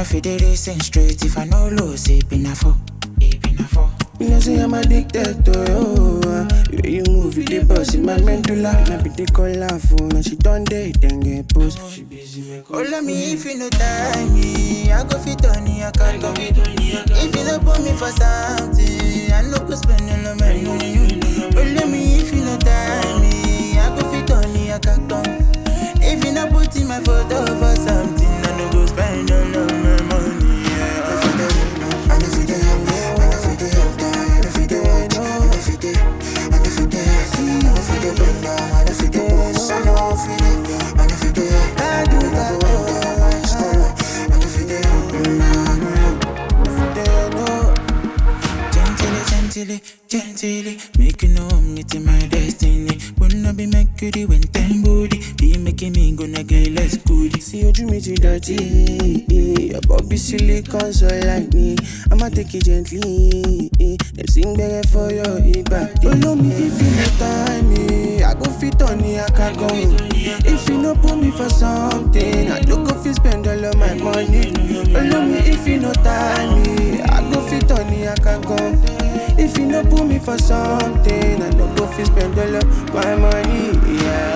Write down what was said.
no fit dey racing straight if I no lose it been a four. It been a four. You know say I'm addicted to you. Uh, the way you move, you dey boss in my medulla. Now be the call her phone, and she done date, then get post. She busy make Oh, love me if you no tie me, I go fit on you, I can go. If you no put me for something, I no go spend all of my money. Oh, love me if you no tie me, I go fit on you, I can go. If you no put in my photo for something, I no go spend all of my money. Yeah. I know fit dey, I know fit dey up down, I know fit dey up down, I know fit dey, I know fit dey see, I know fit dey bend down, I know fit dey boss, I know fit dey, I know fit dey up, I do that, I know fit dey up, I know fit dey no. Gently, gently, gently, make you know I'm meeting my destiny. Wanna be Mercury when time body be making me gonna get less good. See ojú mi ti dọ̀tí, your body silicone so like me, I'ma take it gently, dem sing gbẹrẹ for your ìbàdí. Olómi if you no tie me, I go fit on ní akagan. If you no put me for something, I no go fit spend all of my money. Olómi if you no tie me, I go fit on ní akagan. If you no put me for something, I no go fit spend all of my money. Yeah.